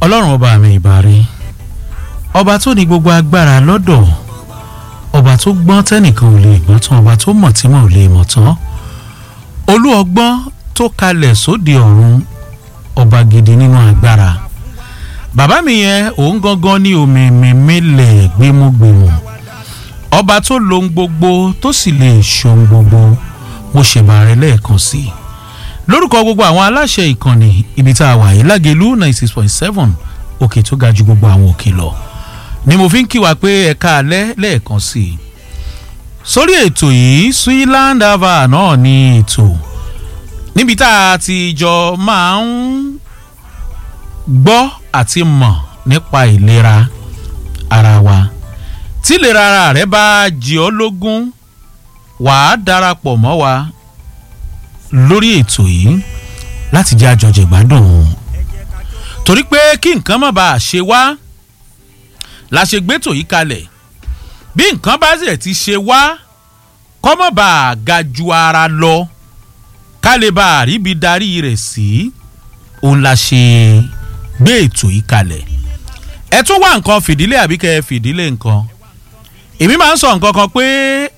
ọlọ́run ọba mi ìbàrí ọba tó ní gbogbo agbára lọ́dọ̀ ọba tó gbọ́n tẹ́nìkan ò lè gbọ́n tán ọba tó mọ̀ tí mo ò lè mọ̀ tán olú ọgbọ́n tó kalẹ̀ sóde ọ̀run ọba gidi nínú agbára bàbá mi yẹn òun gangan ní òmìnirílẹ̀ gbémúgbémù ọba tó lohun gbogbo tó sì lè ṣohun gbogbo mo ṣèbàrẹ lẹ́ẹ̀kan sí i lórúkọ gbogbo àwọn aláṣẹ ìkànnì ibi tá a wà yìí lágẹ̀lú ninety six point seven òkè tó ga ju gbogbo àwọn òkè lọ ni mo fi ń kí wa pé ẹ̀ka alẹ́ lẹ́ẹ̀kan sí i sórí ètò yìí swiland ava náà ní ètò níbi tá a ti jọ máa ń gbọ́ àti mọ̀ nípa ìlera ara wa tí ìlera ara rẹ bá jẹ ọ́ lógún wàá darapọ̀ mọ́ wa lórí ètò yìí láti jẹ́ àjọjẹ̀ gbádùn torí pé kí nǹkan má bàa ṣe wá la ṣe gbétò yìí kalẹ̀ bí nǹkan bá sì ti ṣe wá kọ́ má bàa ga ju ara lọ ká lè bá àríbi darí rẹ̀ sí òun la ṣe gbé ètò yìí kalẹ̀ ẹ tún wá nǹkan fìdílé àbí kẹ́ ẹ fìdílé nǹkan èmi máa ń sọ nǹkan kan pé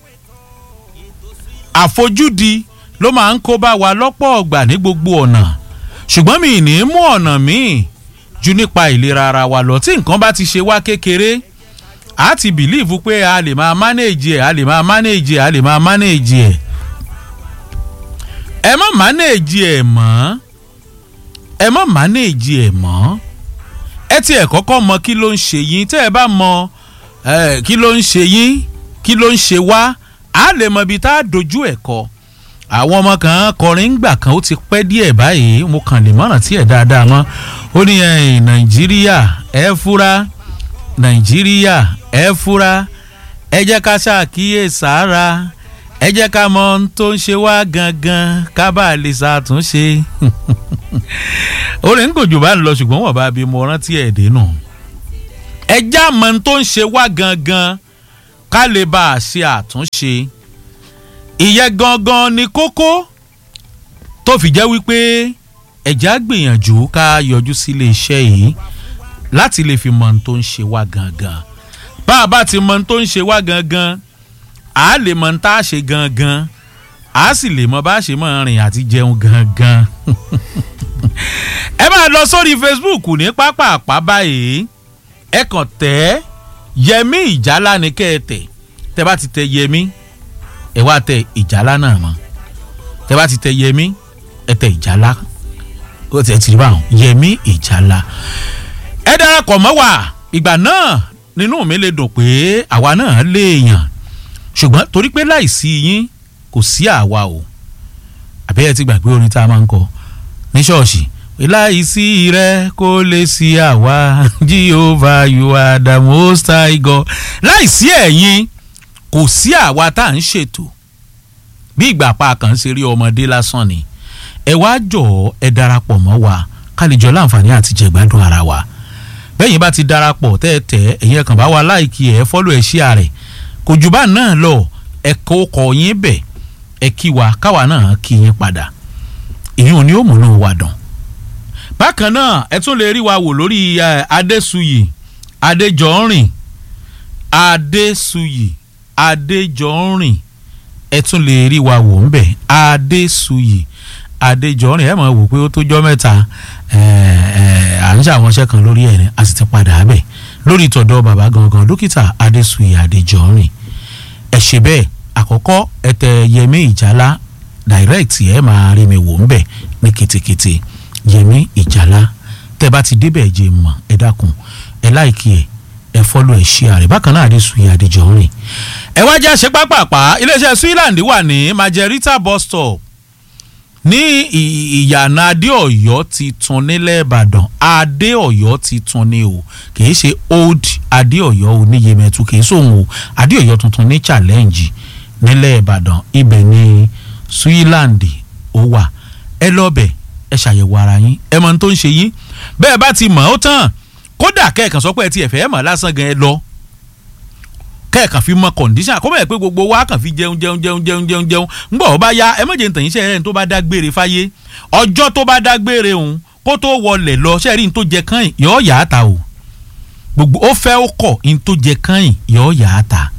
àfojúdi ló máa ń kó bá wa lọ́pọ̀ ọgbà ní gbogbo ọ̀nà ṣùgbọ́n mi ní mú ọ̀nà míì ju nípa ìlera ara wa lọ tí nǹkan bá ti ṣe wá kékeré a ti bìlíìfù pé a lè máa mánéèjì ẹ̀ a lè máa mánéèjì ẹ̀ a lè máa mánéèjì ẹ̀ ẹ má mánéèjì ẹ̀ mọ́ ẹ má mánéèjì ẹ̀ mọ́ ẹ tiẹ̀ kọ́kọ́ mọ kí ló ń ṣe yín tẹ́ ẹ bá mọ kí ló ń ṣe yín kí ló ń ṣe wá a lè mọ ibi tá a dojú ẹ̀ kọ àwọn ọmọ kan kọrin gbà kan ó ti pẹ́ díẹ̀ báyìí mo kàn lè mọ̀ràn tí ẹ̀ dáadáa mọ́ ó ní nàìjíríà ẹ fura nàìjíríà ẹ fura ẹ jẹ́ ká ṣàkíyè sára ẹ jẹ́ ká mọ ohun tó ń ṣe wá gangan ká bá lè ṣàtúnṣe orin ń gòjò bá ń lọ ṣùgbọ́n wọ́n bá bí mo rántí ẹ̀ dénú ẹ já mọ ohun tó ń ṣe wá gangan ká lè bá a ṣe àtúnṣe ìyẹn gangan ni kókó tó fi jẹ́ wípé ẹ̀já gbìyànjú ká yọjú sílé iṣẹ́ yìí láti lè fi mọ ohun tó ń ṣe wá gangan bá a bá ti mọ ohun tó ń ṣe wá gangan a lè mọ ohun tá a ṣe gangan a sì lè mọ bá a ṣe mọ rìn àti jẹun gangan ẹ máa lọ sórí facebook ní pápá àpá báyìí ẹ kàn tẹ yẹmí ìjálá ni kẹ́ ẹ tẹ̀ tẹ bá ti tẹ yẹmí ẹ wá tẹ ìjálá náà mọ tẹ bá ti tẹ yẹmí ẹ tẹ ìjálá ó tẹ tìrì báwọn yẹmí ìjálá ẹ darapọ̀ mọ́ wa ìgbà náà nínú mi lè dùn pé àwa náà léèyàn ṣùgbọ́n torí pé láìsí yín kò sí àwa o àbí ẹ ti gbàgbé orin tá a máa ń kọ ní ṣọ́ọ̀ṣì láìsí rẹ kó lè sí àwa jehovah you are the most high god láìsí ẹ̀yin kò sí àwa tá à ń ṣètò bí ìgbà pa kàn ṣe rí ọmọdé lásán ni ẹ wá jọ ẹ darapọ̀ mọ́ wa ká lè jọ láǹfààní àti jẹ̀gbádùn ara wa bẹ́yìn bá ti darapọ̀ tẹ́ẹ̀tẹ́ ẹ̀yin ẹ̀kàn bá wa láìkí ẹ̀ fọ́lọ́ ẹ̀ ṣí àrẹ̀ kò jù bá náà lọ ẹ kó kọ yín bẹ̀ ẹ kí wa káwa náà kí yín padà ìyún ni ó múnú wa dùn bákan náà ẹ tún lè rí wa wò lórí adéṣuyì adéjọ́rìn adéṣuyì adéjọ́rìn ẹ tún lè rí wa wò ńbẹ adéṣuyì adéjọ́rìn ẹ máa wò pé ó tó jọ́ mẹ́ta à ń ṣàwọn iṣẹ́ kan lórí ẹ̀ ní a sì ti padà bẹ̀ lórí ìtọ̀dọ̀ bàbá gangan dókítà adéṣuyì adéjọ́rìn ẹ ṣe bẹ́ẹ̀ àkọ́kọ́ ẹ tẹ yẹmí ìjálá direct ẹ máa rí mi wò ńbẹ ní ketekete yẹmí ìjálá tẹ bá ti débẹ̀ ẹ jẹ́ mọ̀ ẹ dákun ẹ láìkí ẹ ẹ fọ́lọ́ ẹ ṣí ààrẹ bákan náà adéṣuyì adéjọ́rìn ẹ wá jẹ́ àṣẹ pápápá iléeṣẹ́ switzerland wà ní majerita bus stop ní ìyànà adéọ̀yọ́ ti tún nílẹ̀ ìbàdàn adéọ̀yọ́ ti tún ní o kìí ṣe old adéọ̀yọ́ oníyemẹtu kìí sóhun o adéọ̀yọ́ tuntun ní challenge nílẹ̀ ìbàdàn ibẹ̀ ní switzerland ó wà ẹ lọ́bẹ̀ ẹ ṣàyẹ̀wò ara yín ẹ mọ ohun tó ń ṣe yín bẹ́ẹ̀ bá ti mọ̀ ọ́ tán kódà kẹ́ẹ̀kan sọ pé ẹ ti ẹ̀fẹ́ mọ̀ lásán gan ẹ lọ kẹ́ẹ̀kan fi mọ condition àkọ́mọ̀ ẹ̀ pé gbogbo wa kàn fi jẹun jẹun jẹun jẹun jẹun jẹun ńgbọ̀ ó bá ya ẹ mọ̀jẹ̀ ntàn yín sẹ́yìn tó bá dágbére fáyé ọjọ́ tó bá dágbére òun kó tó wọlé lọ ṣe rí n tó jẹ kán yọ yà á ta o gbogbo ó fẹ́ ó kọ̀ n tó jẹ kán yọ yà á ta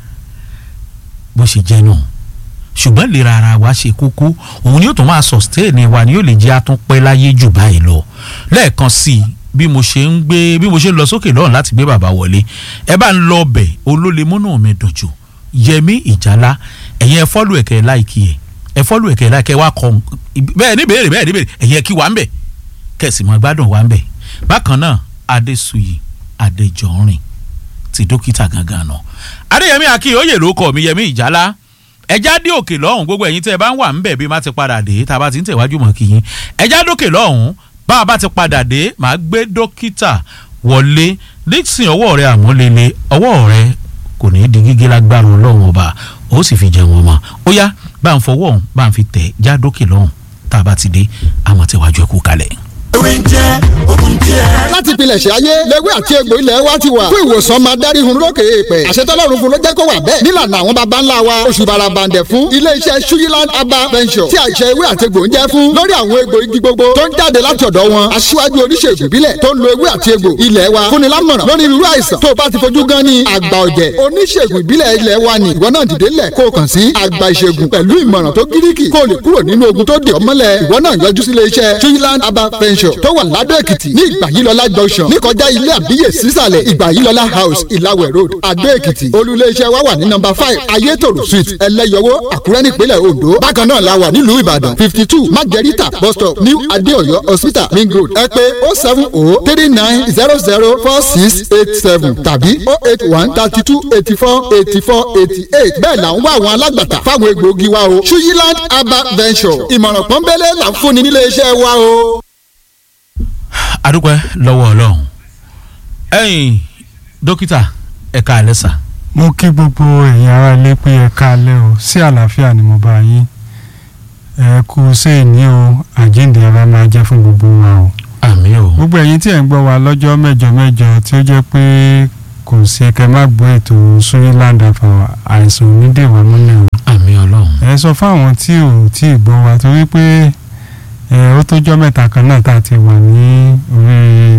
bó ṣe jẹ́ náà ṣùgbọ́n ìlera ara wa ṣe kókó òun ni yóò tún máa sustain wa ni yóò lè jẹ́ àtúnpẹ́ láyé jù báyìí lọ lẹ́ẹ̀kan sí i bí mo ṣe ń gbé bí mo ṣe ń lọ sókè lọ́run láti gbé bàbá wọlé ẹ bá ń lọ ọbẹ̀ olólè múnú mi dùn jù yẹmí ìjálá ẹ̀yin ẹ fọ́lù ẹ̀kẹ́ láìkí ẹ̀ ẹ fọ́lù ẹ̀kẹ́ láìkẹ́ wa kọ́ bẹ́ẹ̀ ní béèrè bẹ́ẹ̀ ní béèrè ẹ̀yin ẹ kí wa ń bẹ̀ kẹ̀sì mọ́ gbádùn wa ń bẹ̀ bákan náà adéṣuyì adéjọ́rìn ti dókítà gangan náà adéyẹmí akínyóyè ló kọ mi yẹmí ìjálá ẹjá dé òkè lọ́hùn gbogbo ẹ̀yin tẹ́ ẹ bá ń wà ń bẹ̀ bí má ti padà dé tá a bá ti ń tẹ̀wájú mọ́ kí yín ẹjá dókè lọ́hùn bá a bá ti padà dé màá gbé dókítà wọlé dixon ọwọ́ rẹ àmúlélẹ̀ ọwọ́ rẹ kò ní í di gígé lágbára ọlọ́run ọba ó sì fi jẹun ọmọ ó yá bá ń fọwọ́ ọ̀hún bá ń fi tẹ̀ já dókè lọ́hùn tá a bá ti dé àwọn tẹ̀wájú ẹ̀kú kalẹ̀ ewé ń jẹ́ ogun jẹ́. láti pilẹ̀ṣẹ̀ ayé lẹ́wé àti egbò ilẹ̀ wa ti wà fún ìwòsàn máa dárí hun lókè èèpẹ̀ àṣetọ́lọ́run fún ló jẹ́ kó wà bẹ́ẹ̀ nílànà àwọn baba ńlá wa oṣù barabandẹ̀ fún iléeṣẹ́ suyiland aba venture tí àṣẹ ewé àti egbò ń jẹ́ fún lórí àwọn egbò igi gbogbo tó ń jáde láti ọ̀dọ̀ wọn aṣíwájú oníṣègùn ìbílẹ̀ tó ń lo ewé àti egbò ilẹ̀ wa fúnni lámọ̀ràn lórí irú àìsàn tó o bá ti fojú gan ni àgbà ọ̀jẹ̀ oníṣègùn ìbílẹ̀ ilẹ̀ wa ni ìwọ náà dìde lẹ̀ kó o kàn sí àgbà ìṣègùn pẹ̀lú ìmọ̀ràn tó gíríkì kó o lè kúrò nínú ogun tó dè ọ́ mọ́lẹ̀ ìwọ náà yọjú sí iléeṣẹ́ suyiland aba venture tó wà ládọ́ èkìtì ní ìgbàyílọ́lá junction níkọjá ilé àbíyè sísàlẹ̀ ìgbàyílọ́lá house ìlàwẹ̀ road adó èkìtì olùléeṣẹ́ wa wà ní nọ́mbà five ayétòrò street ẹlẹ́yọwó àkúrẹ́ nípínlẹ̀ ondo bákan náà la wà nílùú ìbàdàn fifty two májẹ̀ríta bus stop new adéọ̀yọ́ hospital ring road ẹ pé oh seven oh three nine zero zero four six eight seven tàbí oh eight one thirty two eighty four eighty four eighty eight bẹ́ẹ̀ là ń wá àwọn alágbàtà fáwọn egbòogi wa o suyiland herbal venture ìmọ̀ràn pọ́nbélé là ń fúnni nílé iṣẹ́ wa o adúpẹ́ lọ́wọ́ ọlọ́run ẹ̀yin dókítà ẹ̀ka àlẹ́sà. mo kí gbogbo ẹ̀yin ará ilé pé ẹ káalẹ́ o sí àlàáfíà ni mo bá yín ẹ kú sẹ́ẹ̀ní o àjíǹde ara máa jẹ́ fún gbogbo wa o. àmì o. gbogbo ẹ̀yin tí ẹ̀ ń gbọ́ wa lọ́jọ́ mẹ́jọ mẹ́jọ tí ó jẹ́ pé kò sí ẹ̀kẹ́ má gbọ́ ètò Suryland àfàwà àìsàn onídèwà múlẹ̀ o. àmì ọlọ́run. ẹ sọ fáwọn tí ò tí ì gbọ́ wa torí pé ẹ ó tójọ́ mẹ́ta kan náà tá a ti wà ní orí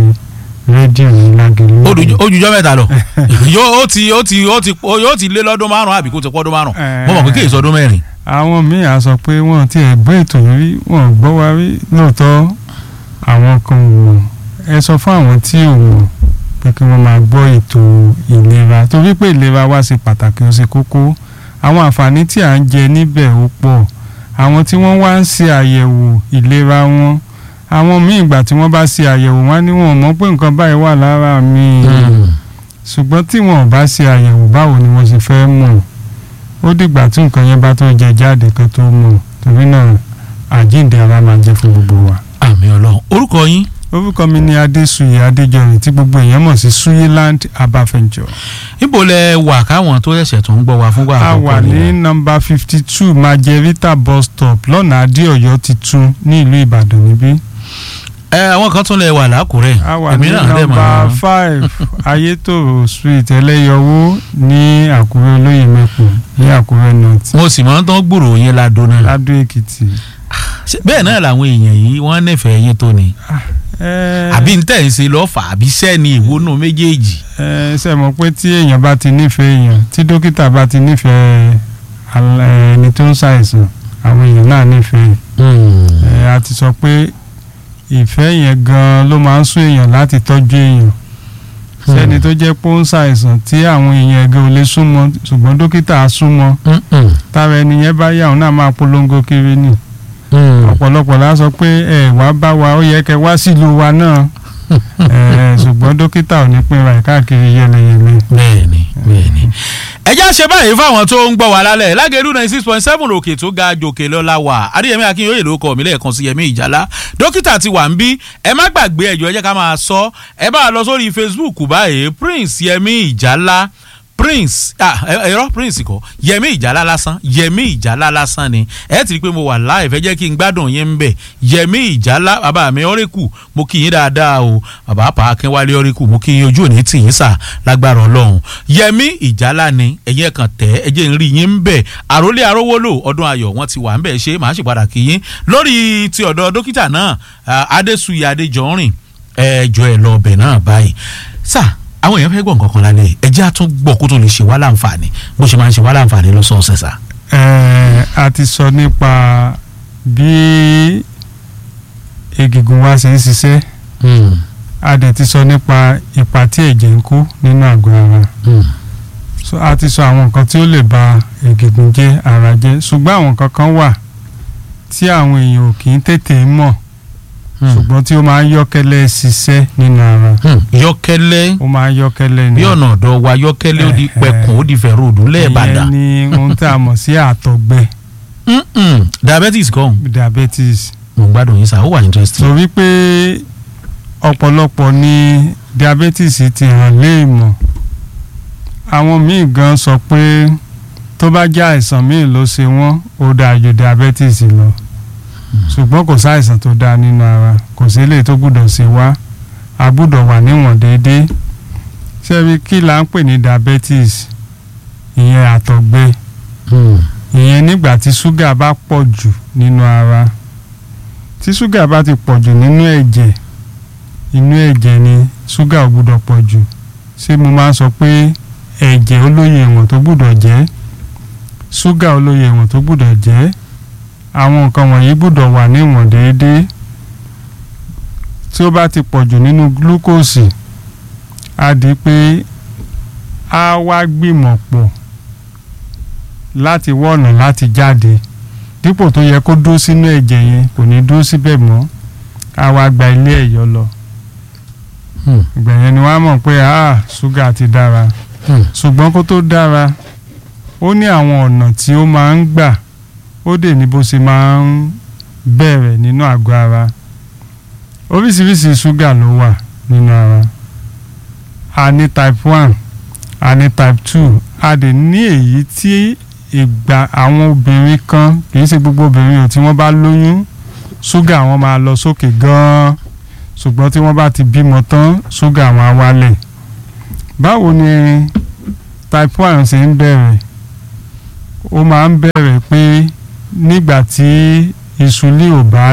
rédíò ní lágẹ̀lú. ojújọ́ mẹ́ta lọ yóò ó ti ó ti ó ti yóò ti lé lọ́dún márùn-ún àbí kó ti pọ́ ọdún márùn-ún mo mọ̀ pé kí èso ọdún mẹ́rin. àwọn míì á sọ pé wọ́n ti ẹ̀ gbọ́ ètò rí wọ́n gbọ́ wa rí lóòótọ́ àwọn kan ò mọ̀ ẹ sọ fún àwọn tí ò mọ̀ pé kí wọ́n máa gbọ́ ètò ìlera torí pé ìlera wa ṣe pàtàkì ó ṣe kókó àwọn àǹfààní tí à ń jẹ níbẹ̀ ó pọ̀ àwọn tí wọ́n wá ń ṣe àyẹ̀wò ìlera wọn àwọn míì ìgbà tí wọ́n bá ṣe àyẹ̀wò wọn ni wọ́n mọ̀ pé nǹkan báyìí wà lára mi ṣùgbọ́n tí wọn ò bá ṣe àyẹ̀wò báwo ni wọ́n ṣe fẹ́ mọ̀ ó dìgbà tí nǹkan yẹn bá tó jẹ jáde kan tó mọ̀ torí náà àjíǹde ara máa jẹ́ fún gbogbo wa. àmì ọlọ́run orúkọ yín. orúkọ mi ni adéṣuyè adéjọrin tí gbogbo èèyàn mọ̀ sí suyiland abafẹ́njọ. níbo lẹ wà káwọn tó ṣẹ̀ṣẹ̀ tó ń gbọ́ wa fúngbà a àkọ́kọ́ wà ní nìyẹn? nọ́mbà fifty two majerita bus stop lọ́nà adéọ̀yọ́ titun ní ìlú ìbàdàn níbí. ẹ àwọn kan tún lẹ wà lákùrẹ́ a wà èmi ní náà dẹ̀ nọ́mbà mọ̀ five ayétòrò street ẹlẹ́yọwó ní àkúrẹ́ olóyè mẹ́kùn ní àkúrẹ́ north mo sì máa ń tán gbòòrò yín ládùn náà ládó èkìtì. Ṣé bẹ́ẹ̀ náà làwọn èèyàn yìí wọ́n nífẹ̀ẹ́ yín tó ni ẹ àbí ń tẹ̀ ń ṣe lọ́fà àbí sẹ́ni ìwónú méjèèjì. ẹ ṣe mọ̀ pé tí èèyàn bá ti nífẹ̀ẹ́ èèyàn tí dókítà bá ti nífẹ̀ẹ́ al- ẹni tó ń ṣàìsàn àwọn èèyàn náà nífẹ̀ẹ́ ẹ a ti sọ pé ìfẹ́ yẹn gan ló máa ń sún èèyàn láti tọ́jú èèyàn sẹ́ni tó jẹ́ pé ó ń ṣàìsàn tí àwọn èèyàn ẹgbẹ́ ò lè súnmọ́ ṣùgbọ́n dókítà á súnmọ́ tára ẹni yẹn bá yà òun náà máa polongo kiri ni ọ̀pọ̀lọpọ̀ la sọ pé ẹ wá bá wa ó yẹ kẹ wá sílùú wa náà ẹ ṣùgbọ́n dókítà ò ní pinra ẹ̀ káàkiri yẹlẹyẹlẹ. bẹ́ẹ̀ni bẹ́ẹ̀ni. ẹ já ṣe báyìí fáwọn tó ń gbọ́ wá lálẹ́ lágẹ̀rú ninety six point seven òkè tó ga jòkè lọ́la wà adéyẹmí akínyóyè ló kọ́ mi lẹ́ẹ̀kan sí yẹmí ìjálá dókítà ti wà ń bí ẹ má gbàgbé ẹjọ́ ẹ jẹ́ ká máa sọ ẹ bá a lọ sórí facebook báyìí prince yẹmí ìjálá prince ah ẹ- ẹ̀rọ prince kọ yẹmi ìjálá lásán yẹmi ìjálá lásán ni ẹ ti rí i pé mo wà láì fẹ́ jẹ́ kí n gbádùn yín ń bẹ̀ yẹmi ìjálá bàbá mi ọ̀rẹ́kù mo kí yín dáadáa o bàbá pa akínwálé ọ̀rẹ́kù mo kí yín ojú òní tì yín sà lágbára ọlọ́run yẹmi ìjálá ni ẹ̀yẹ kan tẹ̀ ẹ jẹ́ n rí yín ń bẹ̀ àròlé arówólò ọdún ayọ̀ wọn ti wà ń bẹ̀ ṣe màá sì padà kí yín lórí ti ọ̀dọ̀ dókítà náà ah, adésùyè adéjọ́rìn ẹjọ́ ẹ lọ ọbẹ̀ náà báyìí sà àwọn èèyàn fẹ́ gbọ́ nǹkan kan lálẹ́ ẹ jẹ́ àtún gbọ́ kó tó lè ṣe wá láǹfààní bó ṣe máa ń ṣe wá láǹfààní lọ́sọ̀ọ̀sẹ̀ sà. Ẹ, a ti sọ nípa bí egungun wa ṣe ń ṣiṣẹ́ a dẹ̀ ti sọ nípa ipa tí ẹ̀jẹ̀ ń kó nínú àgọ́ ara so a ti sọ àwọn nǹkan tí ó lè ba egungun jẹ́ ara jẹ́ ṣùgbọ́n àwọn nǹkan kan wà tí àwọn èèyàn ò kì í tètè mọ̀ ṣùgbọ́n tí ó máa ń yọ́kẹ́lẹ́ ṣiṣẹ́ nínú ara yọkẹlẹ ó máa ń yọ́kẹ́lẹ́ ní bí ọ̀nà ọ̀dọ̀ wa yọkẹlẹ ó di Eh, eh. pẹkun ó di fẹ̀rẹ̀ òdù lẹ́ẹ̀bàdàn ìyẹn ni ohun tí a mọ̀ sí àtọ̀gbẹ Mm-mm. diabetes kan diabetes mo ń gbádùn yín sà ó wà interesting. torí pé ọ̀pọ̀lọpọ̀ ni diabetes ti hàn léèmọ̀ àwọn míì gan sọ pé tó bá jẹ́ àìsàn míì ló ṣe wọ́n ó dáa ju diabetes lọ ṣùgbọ́n kò sáìsàn tó dáa nínú ara kò sí eléyìí tó gbúdọ̀ ṣe wá a gbúdọ̀ wà níwọ̀n déédéé ṣebí kí là ń pè ní diabetes ìyẹn àtọ̀gbẹ ìyẹn nígbà tí ṣúgà bá pọ̀ jù nínú ara tí ṣúgà bá ti pọ̀ jù nínú ẹ̀jẹ̀ inú ẹ̀jẹ̀ ni ṣúgà ò gbúdọ̀ pọ̀ jù ṣé mo máa ń sọ pé ẹ̀jẹ̀ olóye ìwọ̀n tó gbúdọ̀ jẹ́ ṣúgà olóye ìwọ̀n tó gbúdọ̀ jẹ́ àwọn nǹkan wọ̀nyí gbúdọ̀ wà ní ìwọ̀n déédéé tí ó bá ti pọ̀ jù nínú glucose á di pé á wá gbìmọ̀ pọ̀ láti wọ̀nà láti jáde dípò tó yẹ kó dúró sínú ẹ̀jẹ̀ yẹn kò ní dúró síbẹ̀ mọ́ á wá gba ilé ẹ̀yọ́ lọ ìgbà yẹn ni wọ́n á mọ̀ pé ah ṣúgà ti dára ṣùgbọ́n kó tó dára ó ní àwọn ọ̀nà tí ó máa ń gbà ó dè ní bó ṣe máa ń bẹ̀rẹ̀ nínú àgọ́ ara oríṣiríṣi ṣúgà ló wà nínú ara a ní type one a ní type two a dè ní èyí tí ìgbà àwọn obìnrin kan kì í ṣe gbogbo obìnrin ò tí wọ́n bá lóyún ṣúgà wọn máa lọ sókè gan-an ṣùgbọ́n tí wọ́n bá ti bímọ tán ṣúgà wọn á wálẹ̀ báwo ni type one ṣe ń bẹ̀rẹ̀ ó máa ń bẹ̀rẹ̀ pé nígbà tí insulin ò bá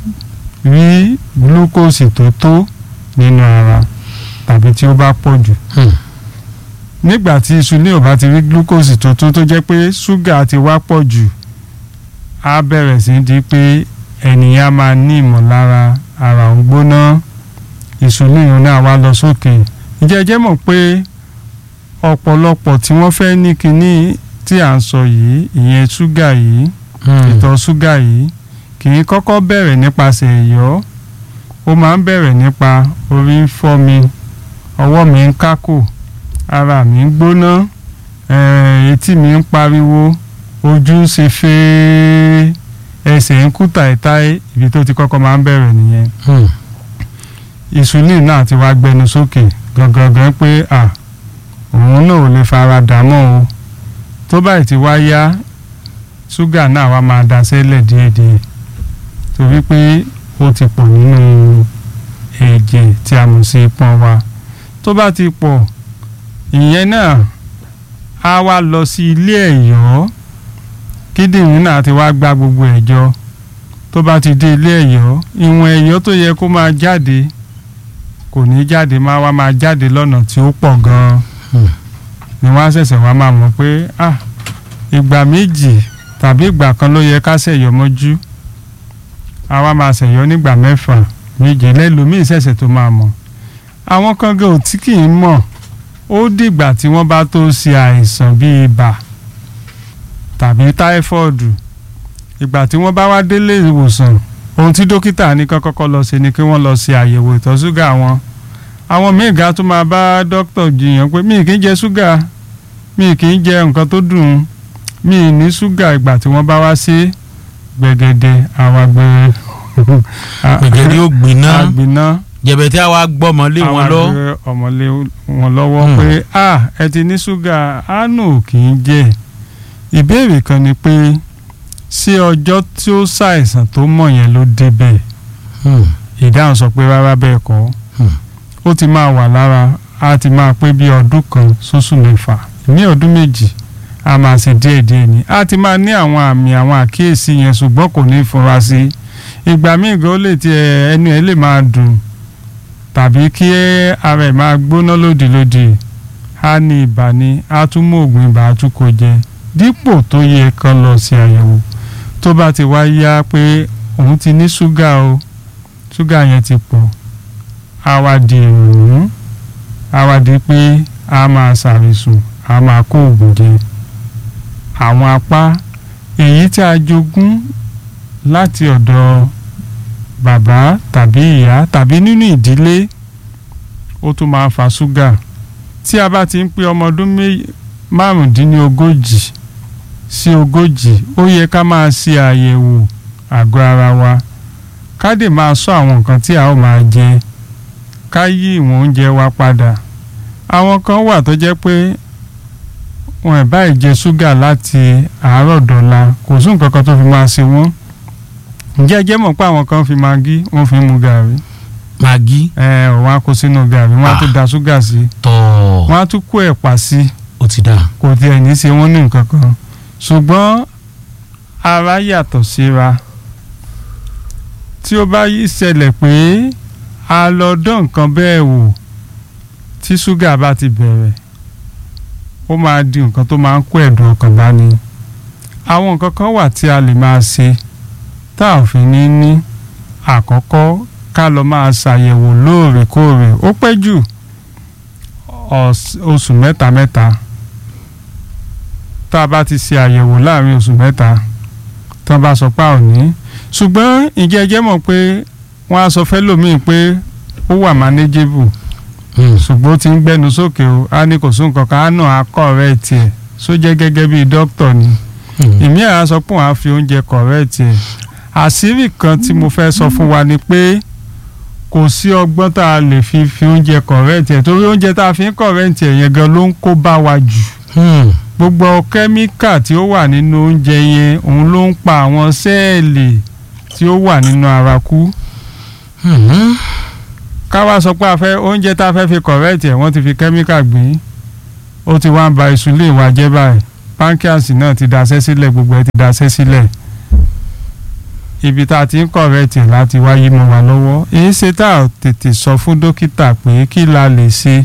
rí glucose tó tó nínú ara tàbí tí ó bá pọ̀ jù nígbà tí insulin ò bá ti rí glucose tó tó tó jẹ́ pé ṣúgà ti wá pọ̀ jù á bẹ̀rẹ̀ sí di pé ènìyàn máa ní ìmọ̀lára ara ń gbóná insulin náà wá lọ sókè ìjẹ́jẹ́ mọ̀ pé ọ̀pọ̀lọpọ̀ tí wọ́n fẹ́ ní kinní tí à ń sọ yìí ìyẹn ṣúgà yìí ìtọ̀ ṣúgà yìí kì í kọ́kọ́ bẹ̀rẹ̀ nípasẹ̀ ẹ̀yọ́ ó máa ń bẹ̀rẹ̀ nípa orí ń fọ́ mi ọwọ́ mi ń kákò ara mi ń gbóná eh, etí mi ń pariwo ojú ń ṣe fẹ́ẹ́ ẹsẹ̀ ń kú tàìtàì ibi tó ti kọ́kọ́ máa ń bẹ̀rẹ̀ nìyẹn insulin náà ti wá gbẹnu sókè gangan pé à òun náà ò lè fara dà mọ́ o tó báyìí ti wá yá ṣúgà náà wá máa da sẹ́lẹ̀ díẹ̀díẹ̀ torí pé ó ti pọ̀ nínú ẹ̀jẹ̀ tí a mọ̀ sí pọ́n wa tó bá ti pọ̀ ìyẹn náà á wá lọ sí ilé ẹ̀yọ́ kíndìnrín náà ti wá gba gbogbo ẹ̀jọ tó bá ti dé ilé ẹ̀yọ́ ìwọ̀n ẹ̀yọ́ tó yẹ kó máa jáde kò ní jáde máa wá máa jáde lọ́nà tí ó pọ̀ gan-an ni wọ́n á ṣẹ̀ṣẹ̀ wá máa mọ̀ pé ah ìgbà méjì tàbí ìgbà kan ló yẹ ká ṣẹ̀yọ́ mọ́jú a wá máa ṣẹ̀yọ́ nígbà mẹ́fà méje lẹ́lòmíì ṣẹ̀ṣẹ̀ tó máa mọ̀ àwọn kan gan ò tí kì í mọ̀ ó dìgbà tí wọ́n bá tó ṣe àìsàn bíi ibà tàbí táífọ́ọ̀dù ìgbà tí wọ́n bá wá délé ìwòsàn ohun tí dókítà ní kán kọ́kọ́ lọ ṣe ni kí wọ́n lọ ṣe àyẹ̀wò ìtọ̀ ṣúgà wọn àwọn míì ga tó máa bá dókítà jiyàn pé mi kì í jẹ ṣúgà mi kì í jẹ nǹkan tó dùn mi ní ṣúgà ìgbà tí wọ́n bá wá sí gbẹ̀gẹ̀dẹ̀ àwọn agbèrè gbẹ̀gẹ̀dẹ̀ ó gbiná àgbìná jẹ̀bẹ̀tì àwa gbọ́mọlé wọn lọ. àwọn àgbẹ̀ ọmọlé wọn lọ́wọ́ Hmm. pé a ẹ ti ní ṣúgà àánú kì í jẹ́ ìbéèrè kan ni pé ṣé ọjọ́ tí ó ṣàìsàn tó mọ̀ yẹn ló débẹ̀ Hmm. ìdáhùn sọ pé rárá bẹ́ẹ̀ kọ́ Hmm. ó ti máa wà lára á ti máa pé bí ọdún kan sóṣù mẹ́fà ní ọdún méjì a máa ṣe díẹ̀díẹ̀ ni á ti máa ní àwọn àmì àwọn àkíyèsí yẹn ṣùgbọ́n kò ní fura sí ìgbà míì gan ó lè tiẹ̀ ẹnu ẹ̀ lè máa dùn tàbí kí ara ẹ̀ máa gbóná lòdìlòdì á ní ibà ni á tún mú oògùn ibà á tún kó jẹ dípò tó yẹ kán lọ sí àyẹ̀wò tó bá ti wá yá pé òun ti ní ṣúgà o ṣúgà yẹn ti pọ̀ á wá di ìrònú á wá di pé a máa ṣàrìsùn a máa kó oògùn jẹ àwọn apá èyí tí a jogún láti ọ̀dọ̀ bàbá tàbí ìyá tàbí nínú ìdílé ó tún máa fa ṣúgà tí a bá ti ń pé ọmọ ọdún mé- márùndínlógójì sí ogójì ó yẹ ká máa ṣe àyẹ̀wò àgọ́ ara wa ká dè máa sọ àwọn nǹkan tí a ó máa jẹ ká yí ìwọ̀n oúnjẹ wa padà àwọn kan wà tó jẹ́ pé wọn ẹ̀ báyìí jẹ ṣúgà láti àárọ̀ dọ̀la kò sí nǹkan kan tó fi máa ṣe wọ́n ǹjẹ́ ẹ jẹ́ mọ̀ pé àwọn kan fi magí wọ́n fi ń mu gàrí magi ẹ ọ̀ wọ́n á kó sínú gàrí wọ́n á tún Ah. da ṣúgà sí tọ̀ wọ́n á tún kó ẹ̀pà sí ó ti dà. kò tiẹ̀ ní í ṣe wọ́n ní nǹkan kan ṣùgbọ́n ara yàtọ̀ síra tí ó bá yí ṣẹlẹ̀ pé a lọ dán nǹkan bẹ́ẹ̀ wò tí ṣúgà bá ti bẹ̀rẹ̀ ó máa di nǹkan tó máa ń kó ẹ̀dùn ọkàn bá ní àwọn nǹkan kan wà tí a lè máa ṣe tá a ò fi ní ní àkọ́kọ́ ká lọ máa ṣàyẹ̀wò lóòrèkóòrè ó pẹ́ jù ọ̀s- oṣù mẹ́ta mẹ́ta tá a bá ti ṣe àyẹ̀wò láàrin oṣù mẹ́ta tí wọ́n bá sọ pé a ò ní ṣùgbọ́n ìjẹ́ ẹjẹ́ mọ̀ pé wọ́n á sọ fẹ́lòmíì pé ó wà manageable Hmm. ṣùgbọ́n ó ti ń gbẹ́nu sókè o á ní kò sún nǹkan kan á nà á correct ẹ̀ sójẹ́ gẹ́gẹ́ bíi dókítà ni Hmm. ìmí àá sọ pé òun á fi oúnjẹ correct ẹ̀ àṣírí kan tí mo fẹ́ sọ fún wa ni pé kò sí ọgbọ́n tá a lè fi fi oúnjẹ correct ẹ̀ torí oúnjẹ tá a fi ń correct ẹ̀ yẹn gan ló ń kó bá wa jù Hmm. gbogbo kẹ́míkà tí ó wà nínú oúnjẹ yẹn òun ló ń pa àwọn sẹ́ẹ̀lì tí ó wà nínú ara kú Hmm. ká wá sọ pé a fẹ́ oúnjẹ tá a fẹ́ fi correct ẹ̀ wọ́n ti fi kẹ́míkà gbìn ó ti wá ń ba insulin wa jẹ́ báyìí pancreas náà ti daṣẹ́ sílẹ̀ gbogbo ẹ̀ ti daṣẹ́ sílẹ̀ ibi tá a ti ń correct ẹ̀ láti wá yí mọ́ wa lọ́wọ́ èyí ṣe tá a tètè sọ fún dókítà pé kí la lè ṣe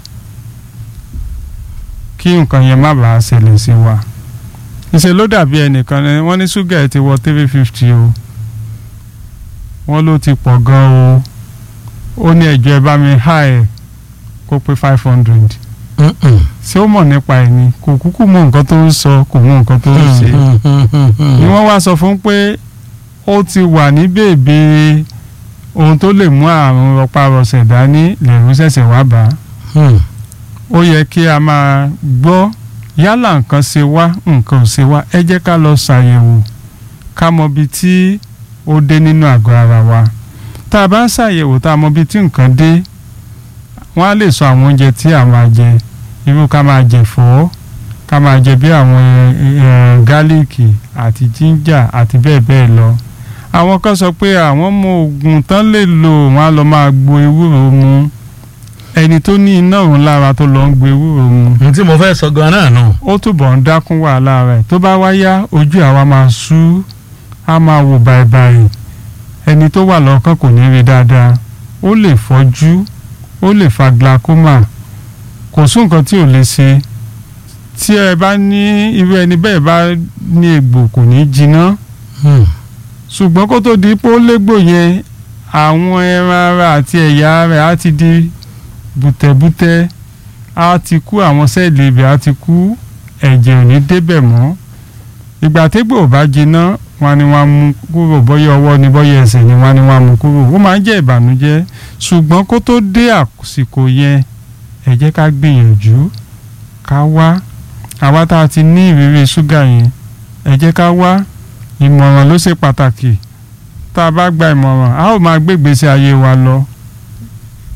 kí nǹkan yẹn má bàa ṣẹlẹ̀ sí wa ìṣe ló dàbí ẹnìkan ni wọ́n ní ṣúgà ẹ̀ ti wọ three fifty o wọ́n ló ti pọ̀ gan o ó ní ẹ̀jọ̀ ẹ bá mi há ẹ̀ kó pé five hundred Hmm. ṣé ó mọ̀ nípa ẹ̀ ni kò kúkú mọ nǹkan tó ń sọ kò mọ nǹkan tó ń ṣe Hmm. Hmm. Hmm. Hmm. ni wọ́n wá sọ fún pé ó ti wà ní bèbè ohun tó lè mú àrùn rọpárọsẹ̀ dání lẹ́rú ṣẹ̀ṣẹ̀ wá bá Hmm. ó yẹ kí a máa gbọ́ yálà nǹkan ṣe wá nǹkan ò ṣe wá ẹ jẹ́ ká lọ ṣàyẹ̀wò ká mọ ibi tí ó dé nínú àgọ́ ara wa tá a bá ń ṣàyẹ̀wò tá a mọ ibi tí nǹkan dé wọ́n á lè sọ àwọn oúnjẹ tí a máa jẹ irú ká máa jẹ fọ́ ká máa jẹ bí àwọn eh, gálíìkì àti jíńjà àti bẹ́ẹ̀ bẹ́ẹ̀ lọ àwọn kan sọ pé àwọn mọ oògùn tán lè lò wọ́n á lọ máa gbo ewúro mu ẹni tó ní iná òun lára tó lọ ń gbo ewúro mu n tí mo fẹ́ sọ gan náà nù. ó túbọ̀ ń dákún wàhálà rẹ̀ tó bá wá yá ojú àwa máa sú á máa wò bàìbàì ẹni tó wà lọ́kàn kò ní rí dáadáa ó lè fọ́jú ó lè fa glaucoma kò sí nǹkan tí ò lè ṣe tí ẹ bá ní irú ẹni bẹ́ẹ̀ bá ní egbò kò ní jiná Hmm. ṣùgbọ́n kó tó di pé ó légbò yẹn àwọn ẹran ara àti ẹ̀yà rẹ̀ á ti di bùtẹ̀bùtẹ̀ á ti kú àwọn sẹ́ẹ̀lì ibẹ̀ á ti kú ẹ̀jẹ̀ ò ní débẹ̀ mọ́ ìgbà tégbò ò bá jiná wọn ni wọn mú kúrò bọ́yá ọwọ́ ni bọ́yá ẹsẹ̀ ni wọn ni wọn mú kúrò ó máa ń jẹ́ ìbànújẹ́ ṣùgbọ́n kó tó dé àsìkò yẹn ẹ jẹ́ ká gbìyànjú ká wá àwa tá a ti ní ìrírí ṣúgà yẹn ẹ jẹ́ ká wá ìmọ̀ràn ló ṣe pàtàkì tá a bá gba ìmọ̀ràn a ó máa gbé ìgbésí ayé wa lọ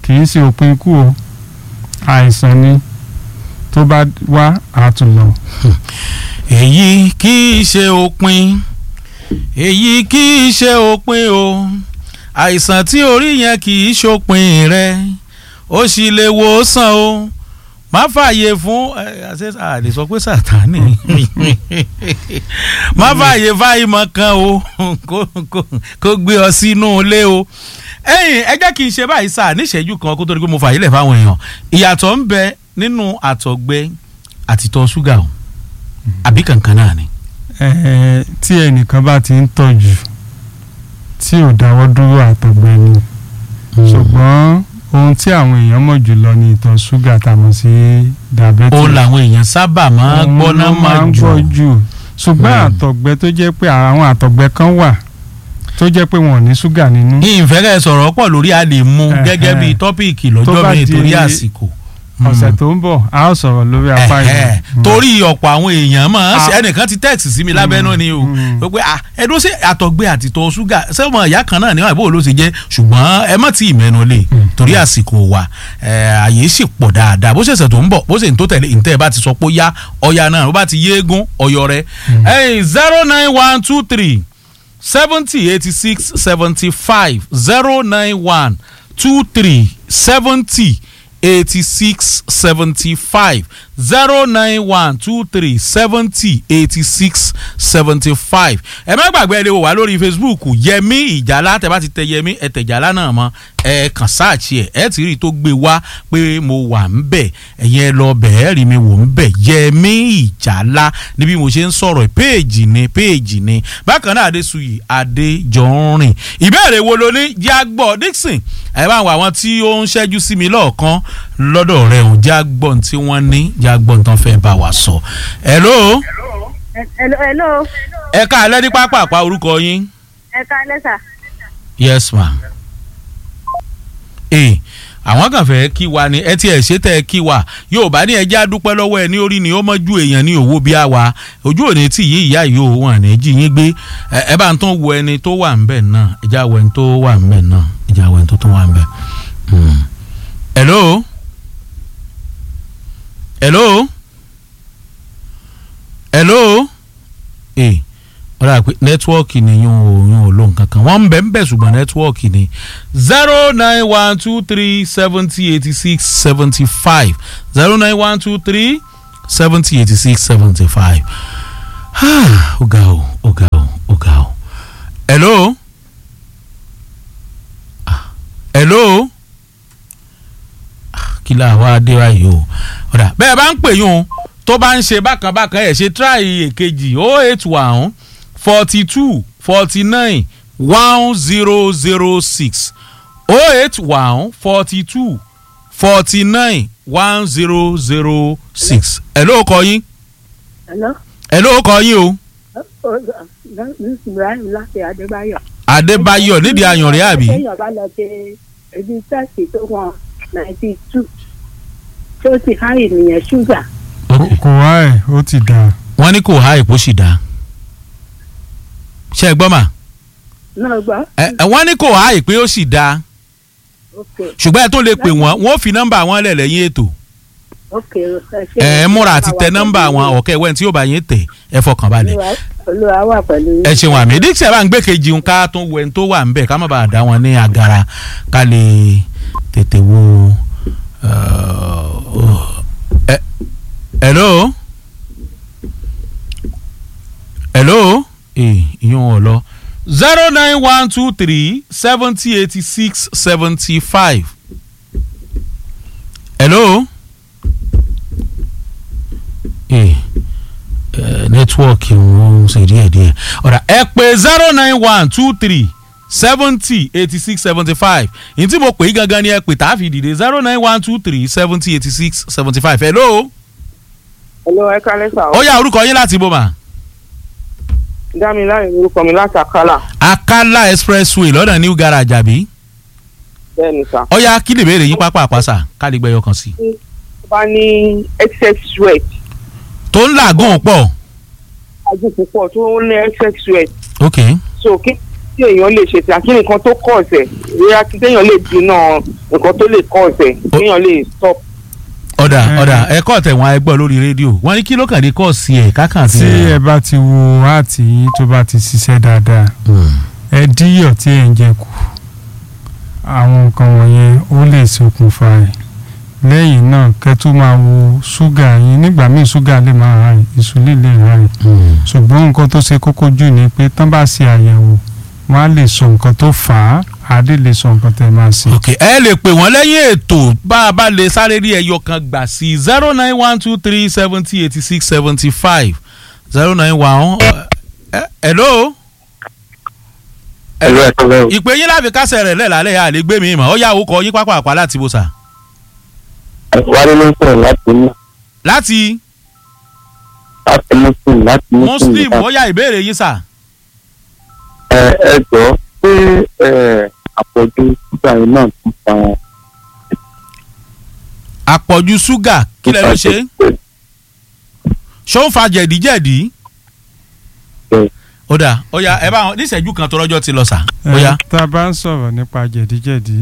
kì í ṣe òpin ikú o àìsàn ni tó bá wá àtúnlọ. èyí kì í ṣe òpin èyí kì í ṣe òpin o àìsàn tí orí yẹn kì í ṣòpin rẹ ó sì lè wò ó sàn o má fààyè fún ẹ àṣẹ àlè sọ pé sàtánì má fààyè fáìmọ̀ kan o kó kó kó gbé ọ sínú ilé o ẹ̀yin ẹ jẹ́ kí n ṣe báyìí sáà níṣẹ́jú kan kó tó di pé mo fààyè lẹ̀ fáwọn èèyàn ìyàtọ̀ ń bẹ nínú àtọ̀gbẹ àtìtọ̀ ṣúgà o àbí kankan náà ni. Ẹ, tí ẹnìkan bá ti ń tọ́jú tí ò dáwọ́ dúró àtọ̀gbẹ ni ṣùgbọ́n ohun tí àwọn èèyàn mọ̀ jùlọ ni ìtọ̀ ṣúgà tá a mọ̀ sí diabetes. ó làwọn èèyàn sábà máa ń gbọ́ náà Òun ló máa ń jù gbọ́ jù ṣùgbọ́n Hmm. àtọ̀gbẹ tó jẹ́ pé àwọn àtọ̀gbẹ kan wà tó jẹ́ pé wọn ò ní ṣúgà nínú. ìfẹ́rẹ́ sọ̀rọ̀ pọ̀ lórí a lè mú Ẹ̀hẹ́. gẹ́gẹ́ bí tọ́pìkì Tó lọ́jọ́ bá mi di torí àsìkò. ọ̀sẹ̀ tó ń bọ̀ a ó sọ̀rọ̀ lórí apá Ẹ̀hẹ́. yìí. torí ọ̀pọ̀ àwọn èèyàn máa ń ṣe Ah. ẹnìkan ti tẹ́ẹ̀tì sí mi lábẹ́nú ni o Mm. pé ah, ẹdún sí àtọ̀gbẹ àtìtọ̀ ṣúgà sẹ́wọ̀n ìyá kan náà níwọ̀n ìbò ló ṣe jẹ́ ṣùgbọ́n ẹ má tí ì mẹ́nu lé torí àsìkò wa ẹ̀, àyè sì pọ̀ dáadáa bó ṣẹ̀ṣẹ̀ tó ń bọ̀ bó ṣe ń tó tẹ̀lé ìtẹ́ ẹ bá ti sọ pé ó yá ọya náà bó bá ti yéégún ọyọ rẹ zero nine one two three seventy eighty six seventy five zero nine one two three seventy eighty six seventy five zero nine one two three seventy eighty six seventy five ẹ má gbàgbé ẹ lè wò wá lórí facebook yẹmí ìjàlá tẹ bá ti tẹ yẹmí ẹ tẹ ìjàlá náà mọ ẹ kàn sáàchì ẹ ẹ ti rí i tó gbé wá pé mo wà ń bẹ ẹ̀yin ẹ lọ bẹ̀ ẹ́ rí mi wò ń bẹ̀ yẹmí ìjàlá níbi mo ṣe ń sọ̀rọ̀ péèjì ni péèjì ni bákan náà adéṣuyì adéjọrin ìbéèrè wo ló ní jágbọ́ dixon ẹ bá wà wọn tí ó ń ṣẹ́jú sí mi lọ́ọ̀kan lọ́dọ̀ rẹ̀ ò jágbọ́ tí wọ́n ní jágbọ́ tán fẹ́ bá wa sọ. hello Hello, hello. ẹ ká alẹ́ ní pápá àpá orúkọ yín. ẹ ká lẹ́sà. yes ma. ee àwọn kan fẹ́ kí wa ni ẹ tiẹ̀ ṣe tẹ́ ẹ kí wa yóò bá ní ẹjẹ́ àdúpẹ́ lọ́wọ́ ẹ ní orí ni ó mọ́jú èèyàn ní òwò bí a wa ojú òní tí yí ìyá yìí ò wọ́n ní jí yín gbé ẹ ẹ bá ń tún wo ẹni tó wà ń bẹ̀ náà ẹjẹ́ àwọ̀ ẹni tó wà ń bẹ̀ náà ẹjẹ́ àwọ̀ ẹni tó tún wà ń bẹ̀. Hmm. hello hello hello ee wọ́n dà pé nẹ́tíwọ́ọ̀kì ni yún ò yún ò lò nǹkan kan wọ́n ń bẹ̀ ń bẹ̀ ṣùgbọ́n nẹ́tíwọ́ọ̀kì ni zero nine one two three seventy eighty six seventy five zero nine one two three seventy eighty six seventy five ó ga o ó ga o ó ga o hello Ah, hello Ah, kí la wá dé báyìí o ọ̀dà bẹ́ẹ̀ bá ń pè yún un tó bá ń ṣe bákan bákan ẹ̀ ṣe try èkejì oh eight one forty two forty nine one zero zero six oh eight one forty two forty nine one zero zero six ẹ̀ ló kọ yín hello. ẹ̀ ló kọ yín o ibrahim láti adébáyọ̀. adébáyọ̀ nídìí àyànrẹ́ àbí téèyàn bá lọ ṣe ibi tẹ́sì tó wọn ninety two tó ti há ènìyàn ṣúgà. kò wá ẹ̀ ó ti dà wọ́n ní kò há èpò sì dá ṣe é gbọ́ mà náà gbọ́. ẹ ẹ, wọ́n ní kò há èpè ó sì dá ok ṣùgbọ́n ẹ tó lè pè wọ́n wọ́n fi nọ́mbà wọn lẹ̀ lẹ́yìn ètò ok ẹ ṣe. ẹ ẹ múra àti tẹ nọ́mbà wọn ọ̀kẹ́ wẹ́n tí yóò bá yín tẹ̀ ẹ fọkàn balẹ̀ Olúwa- olúwa wà pẹ̀lú yín. ẹ ṣeun àmì dixie bá ń gbé kejì ń ká tún wẹ̀ ń tó wà ń bẹ̀ ká má bàa dá wọn ní agara ká lè tètè wo. uh, ẹ- hello hello ee ìyún wọn lọ zero nine one two three seventy eighty six seventy five hello ee nẹ́tíwọ́ọ̀kì wọn ń ṣe díẹ̀ díẹ̀ ọ̀rà ẹ pé zero nine one two three seventy eighty six seventy five ní tí mo pè é gangan ni ẹ pè tá a fi dìde zero nine one two three seventy eighty six seventy five hello Hello, ẹ kálẹ́ sà. ó yá orúkọ yín láti bó ma Dámiláre lorúkọ mi láti Àkàlà. akala expressway lọ́nà new garage àbí Bẹ́ẹ̀ni sà. ó yá kí lè béèrè yín pápá àpáṣà ká lè gbẹ́yọ kan sí. Tó bá ní excess sweat, tó ń làágùn pọ̀ ajú púpọ̀ tó ń ní excess sweat. ok So kí kí tí èèyàn lè ṣe tí àkíní nǹkan tó kọ̀ ọ̀sẹ̀ bóyá kí téèyàn lè dínà nǹkan tó lè kọ̀ ọ̀sẹ̀ téèyàn lè stop. ọ̀dà Eh. ọ̀dà ẹ̀kọ́ tẹ̀wọ̀n ẹgbọ́ lórí rédíò wọ́n ní kí ló kàn dé kọ́ọ̀sì ẹ̀ kákàn sí tí ẹ̀. ẹ bá ti wo áàtì yín tó bá ti ṣiṣẹ́ dáadáa ẹ díyọ̀ tí ẹ ń jẹ kù àwọn nǹkan wọ̀nyẹn ó lè ṣokùnfà ẹ̀ lẹ́yìn náà kẹ́ tó máa wo ṣúgà yín nígbà míì ṣúgà lè máa high insulin lè high ṣùgbọ́n nǹkan tó ṣe kókó jù ni pé tán bá ṣe àyẹ̀wò wọ́n á lè sọ nǹkan tó fà á àdé lè sọ nǹkan tẹ́ máa ṣe. ok ẹ lè pè wọ́n lẹ́yìn ètò bá a bá lè sáré rí ẹyọ kan gbà sí zero nine one two three seventy eighty six seventy five zero nine one. hello. ẹ̀rọ ẹ̀kọ́ lẹ́wọ̀ ìpè yín láfi kásẹ̀ rẹ̀ lẹ́làálẹ̀ yà lè gbé mi mọ̀ ó yà ó kọ yín pápá àpá láti bó sà. wálé ló ń sọ̀rọ̀ láti mú láti láti muslim láti muslim ó yà ìbéèrè yín sà. ẹ ẹ jọ pé ẹ àpọ̀jù ṣúgà yìí náà tún fa àpọ̀jù ṣúgà kí lẹ ló ṣe ṣó ń fa jẹ̀díjẹ̀dí. Bẹ́ẹ̀. ó dà ó yà ẹ bá wọn níṣẹ́jú kan tó rọ́jọ́ ti lọ sà. ó Ẹ, yà tá a bá ń sọ̀rọ̀ nípa jẹ̀díjẹ̀dí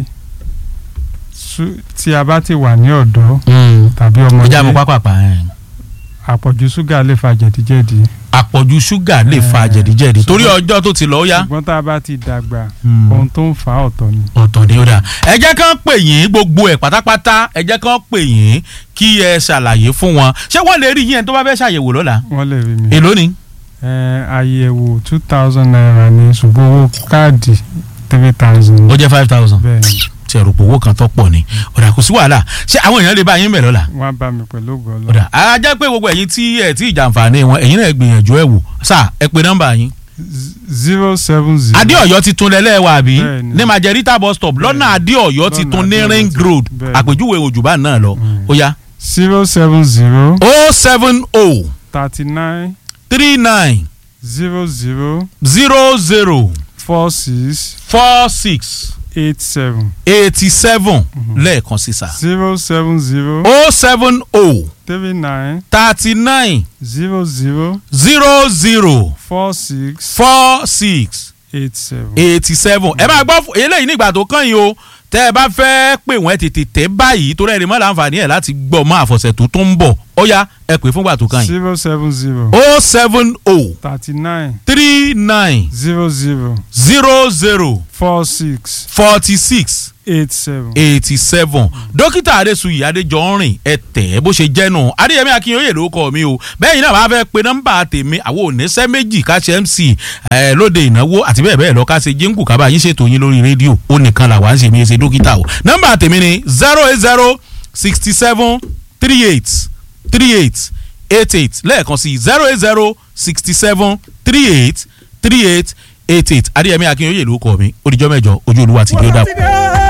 sú- tí a bá ti wà ní ọ̀dọ́ tàbí ìjà mi ọmọdé pápá pa ẹ̀. àpọ̀jù ṣúgà lè fa jẹ̀díjẹ̀dí àpọ̀jù ṣúgà lè fa Eh, jẹ̀díjẹ̀dí torí ọjọ́ tó ti lọ ó yá. ṣùgbọ́n tá a bá ti dàgbà Hmm. ohun tó ń fa ọ̀tọ̀ ni. ọ̀tọ̀ ni ó dà ẹ jẹ́ kán pè yín gbogbo ẹ̀ pátápátá ẹ jẹ́ kán pè yín kí ẹ ṣàlàyé fún wọn ṣé wọ́n lè rí yín ẹni tó bá fẹ́ ṣàyẹ̀wò lọ́la wọ́n lè rí mi. èló ni. Ẹ, àyẹ̀wò two thousand naira ni ṣùgbọ́n owó káàdì three thousand. ó jẹ́ five thousand bẹ́ẹ̀ ni tí ẹ̀rù pòwó kan tó pọ̀ ni ọ̀dà kò sí wàhálà ṣé àwọn èèyàn lè bá yín bẹ̀ lọ́la. wọ́n á bá mi pẹ̀lú ògo Ọlọ́run. ọ̀dà á jẹ́ pé gbogbo ẹ̀yin tí ẹ̀ tí ìjàǹfààní wọn ẹ̀yin náà gbìyànjú ẹ̀ wò sà ẹ pe nọ́mbà yín. zero seven zero. adéọ̀yọ́ ti tún lẹ́lẹ́wà àbí Bẹ́ẹ̀ni. ní majerita bus stop lọ́nà adéọ̀yọ́ ti Lọ́nà tún ní Adéọ̀yọ́ ring ti- road bẹ́ẹ̀ni. àpèjúwe òjùbá náà lọ ó yá. zero seven zero o seven o thirty nine three nine zero zero zero zero four six four six eight seven eighty seven lẹ́ẹ̀kan sí sà. zero seven zero o seven o three nine thirty nine zero zero zero zero four six four six eight seven. eighty seven. ẹ máa gbọ́ fún- eléyìí nígbà tó kàn yín o tẹ́ ẹ bá fẹ́ pè wọ́n ẹ tètè tẹ́ báyìí torí ẹni mọ́ láǹfààní ẹ̀ láti gbọ́ mọ́ àfọ̀sẹ̀ tó tó ń bọ̀ ó yá ẹ pè fúngbà tó kàn yín. zero seven zero o seven o thirty nine three nine zero zero zero zero four six forty six eight seven. eighty seven dókítà adéṣuyì adéjọrin ẹ tẹ̀ ẹ́ bó ṣe jẹ́ nù adéyẹmí akínyóyè ló kọ́ mi o bẹ́ẹ̀ yìí náà wàá fẹ́ pe nọ́mbà tèmi àwọn oníṣẹ́ méjì ká ṣe mc ẹ lóde ìnáwó àti bẹ́ẹ̀ bẹ́ẹ̀ lọ ká ṣe jíǹkù ká bá yín ṣètò yín lórí rédíò ó nìkan là wá ń ṣe mí ṣe dókítà o nọ́mbà tèmi ni zero eight zero sixty seven three eight three eight eight eight lẹ́ẹ̀kan sí zero eight zero sixty seven three eight three eight eight eight adéyẹmí akínyóyè ló kọ́ mi ó dijọ́ mẹ́jọ ojú olúwa ti dé ó dàpọ̀.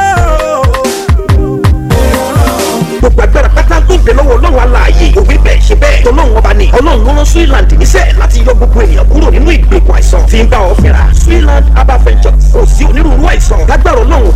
gbogbo agbára pátá tó ń bẹ lọ́wọ́ ọlọ́run aláàyè òwe bẹ́ẹ̀ ṣe bẹ́ẹ̀ tọ́lọ́run ọba ni ọlọ́run ló rán Switzerland níṣẹ́ láti yọ gbogbo ènìyàn kúrò nínú ìgbèkùn àìsàn tí ń bá ọ fínra Switzerland herbal ventures kò sí onírúurú àìsàn lágbára ọlọ́run